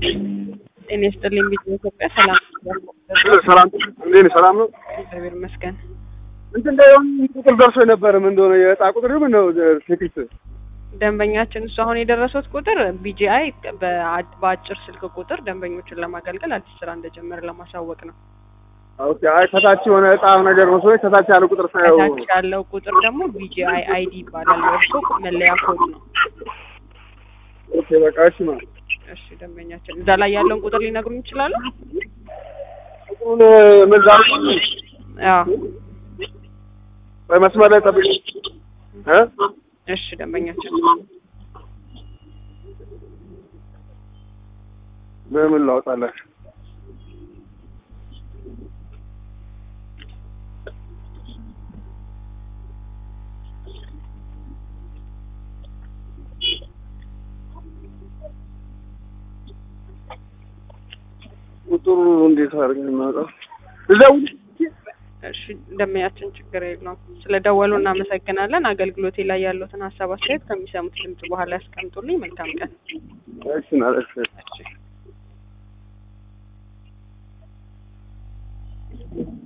ጤና ይስጥልኝ ቢት ኢትዮጵያ ሰላም ሰላም እንዴት ነህ? ሰላም ነው። እግዚአብሔር ይመስገን። እንትን እንደ የሆነ ቁጥር ደርሶ ነበር። ምን እንደሆነ የዕጣ ቁጥር ምን ነው ቴክስት ደንበኛችን እሱ አሁን የደረሱት ቁጥር ቢጂአይ በአጭር ስልክ ቁጥር ደንበኞችን ለማገልገል አዲስ ስራ እንደጀመረ ለማሳወቅ ነው። ኦኬ። አይ ከታች የሆነ ዕጣ ነገር መስሎኝ ከታች ያለ ቁጥር ሳየው ከታች ያለው ቁጥር ደግሞ ቢጂአይ አይዲ ይባላል። የእርሶ መለያ ኮድ ነው። ኦኬ በቃ እሺ ማለት እሺ ደንበኛችን እዛ ላይ ያለውን ቁጥር ሊነግሩን ይችላሉ? ቁጥሩን ምን ዛሬ አዎ በመስመር ላይ ጠብቅ እ እሺ ደንበኛችን በምን ላውጣላችሁ? ቁጥሩ እንዴት አድርገን እናውጣው? እዛው እሺ ደንበኛችን ችግር የለውም። ስለ ደወሉ እናመሰግናለን። አገልግሎቴ ላይ ያሉትን ሀሳብ አስተያየት ከሚሰሙት ድምጽ በኋላ ያስቀምጡልኝ። መልካም ቀን። እሺ ማለት እሺ